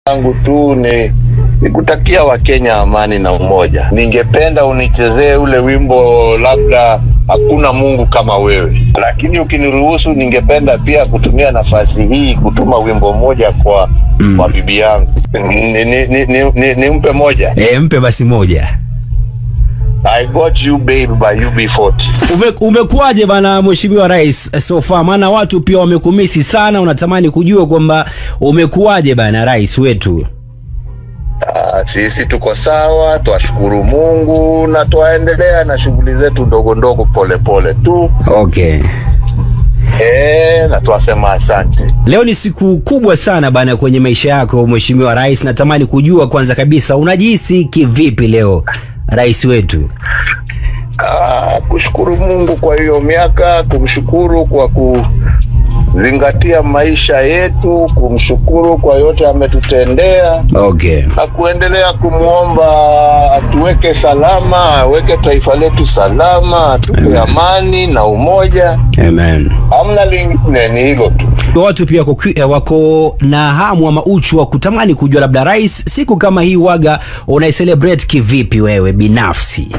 yangu tu ni nikutakia Wakenya amani na umoja. Ningependa unichezee ule wimbo labda hakuna Mungu kama wewe, lakini ukiniruhusu, ningependa pia kutumia nafasi hii kutuma wimbo moja kwa Mm. kwa bibi yangu. Nimpe ni, ni, ni, ni, nimpe moja. E, mpe basi moja. I got you babe by UB40. Ume, umekuwaje bana mheshimiwa rais eh, so far? Maana watu pia wamekumisi sana, unatamani kujua kwamba umekuwaje bana rais wetu. Ah, sisi tuko sawa, twashukuru Mungu na twaendelea na shughuli zetu ndogo ndogo polepole tu Okay. e, na twasema asante. Leo ni siku kubwa sana bana kwenye maisha yako mheshimiwa rais. Natamani kujua kwanza kabisa unajihisi kivipi leo rais wetu? Ah, kushukuru Mungu kwa hiyo miaka, kumshukuru kwa kuzingatia maisha yetu, kumshukuru kwa yote ametutendea Okay. na kuendelea kumwomba atuweke salama, aweke taifa letu salama, atupe amani na umoja. Amen. Hamna lingine, ni hilo tu. Watu pia wako, eh, wako na hamu ama uchu wa kutamani kujua labda rais, siku kama hii waga unaicelebrate kivipi wewe binafsi?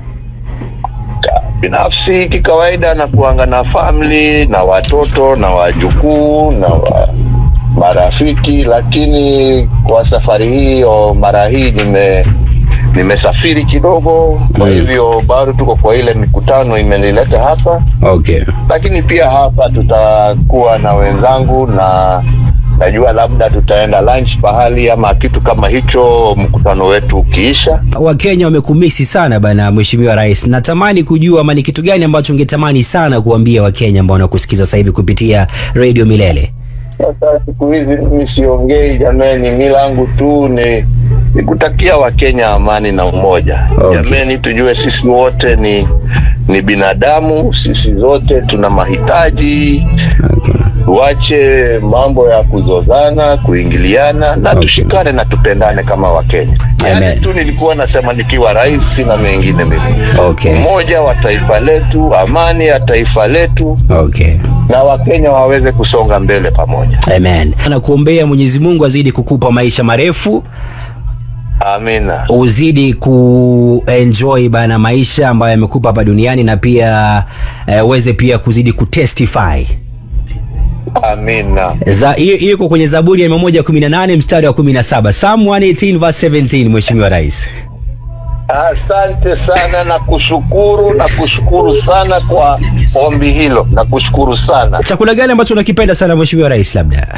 binafsi kikawaida na kuanga na family na watoto na wajukuu na wa marafiki, lakini kwa safari hii o mara hii nime nimesafiri kidogo, kwa Mm. hivyo bado tuko kwa ile mikutano imenileta hapa, Okay. lakini pia hapa tutakuwa na wenzangu na najua labda tutaenda lunch pahali ama kitu kama hicho, mkutano wetu ukiisha. Wakenya wamekumisi sana bana, mheshimiwa rais. Natamani kujua ama ni kitu gani ambacho ungetamani sana kuambia Wakenya ambao wanakusikiza sasa hivi kupitia Radio Milele? Sasa siku hizi mimi siongei jameni, mi langu tu ni ni kutakia Wakenya amani na umoja. Okay. Jameni, tujue sisi wote ni ni binadamu, sisi zote tuna mahitaji. Okay. Tuache mambo ya kuzozana, kuingiliana na Okay. tushikane na tupendane kama Wakenya. Amen. Yani tu nilikuwa nasema nikiwa rais, sina mengine mimi. Okay. Umoja wa taifa letu, amani ya taifa letu, Okay. na Wakenya waweze kusonga mbele pamoja. Amen. Nakuombea Mwenyezi Mungu azidi kukupa maisha marefu, Amina. uzidi kuenjoy bana maisha ambayo yamekupa hapa duniani na pia eh, uweze pia kuzidi kutestify. Amina. Za hiyo hiyo iko kwenye Zaburi ya 118 mstari wa 17. Psalm 118 verse 17 Mheshimiwa Rais. Asante sana na kushukuru na kushukuru sana kwa ombi hilo na kushukuru sana. Chakula gani ambacho unakipenda sana Mheshimiwa Rais labda?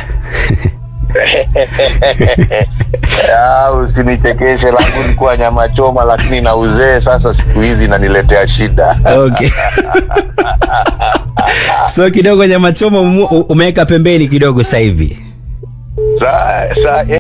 Ah, Usinichekeshe, langu likuwa nyama choma, lakini na uzee sasa siku hizi inaniletea shida. Okay. so kidogo nyama choma umu- umeweka pembeni kidogo sasa hivi. Sa, sa,